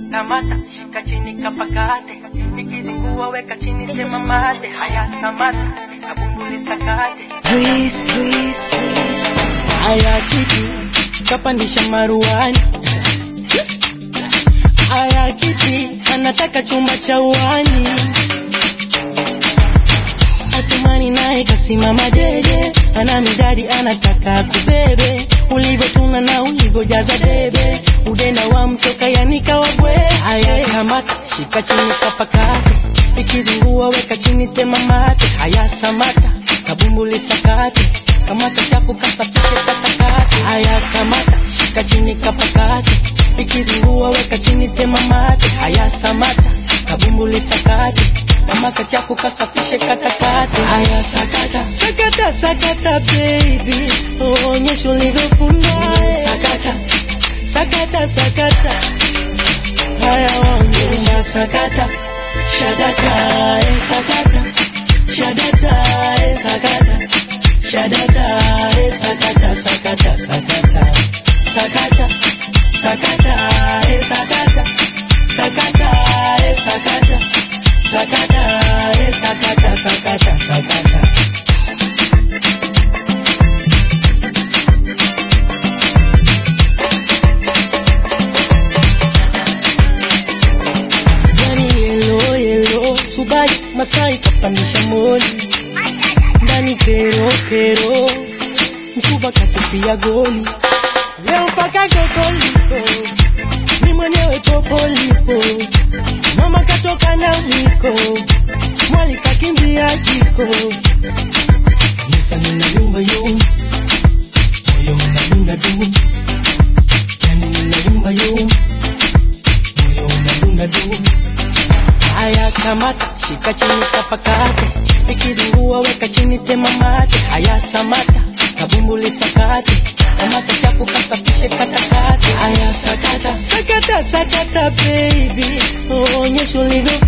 kamata shika chini kapakate ikizingua weka chini This is sema mate haya samata kabumbuli sakate Breeze, breeze, breeze. Haya kiti kapandisha maruani, haya kiti anataka chumba cha uani. Atumani naye kasimama dede, ana midadi anataka kubebe, ulivyotuna na ulivyojaza debe, udenda wa mtoka yanika wabwe. Haya kamata shika chini kapakate, ikizingua weka chini tema mate. Haya samata kabumbuli sakate, kamata chaku kasafishe katakate. Haya kamata shika chini kapakate, ikizingua weka chini tema mate. Haya samata kabumbuli sakate, kamata chaku kasafishe katakate. Haya sakata sakata sakata baby, onyesha ulivyofunda sakata sakata sakata haya onyesha sakata shadata eh, sakata shadata eh, sakata shadata eh, sakata sakata sakata sakata sakata eh, sakata sakata eh, sakata sakata eh, sakata sakata sakata yani yelo yelo subai masai kapandisha moli ndani kero kero msuba katupia goli leo mpaka gogoliko ni mwenyewe popolipo mama katoka na mwiko mwali kakimbia jiko nisa nina yumba yumba moyo unadunda dum yani nina yumba yumba moyo unadunda dum Haya kamata shika chini kapakate, ikizingua weka chini tema mate. Haya samata kabumbuli sakate, kamata chaku kasafishe katakate. Haya sakata sakata sakata baby, onyesha ulivyo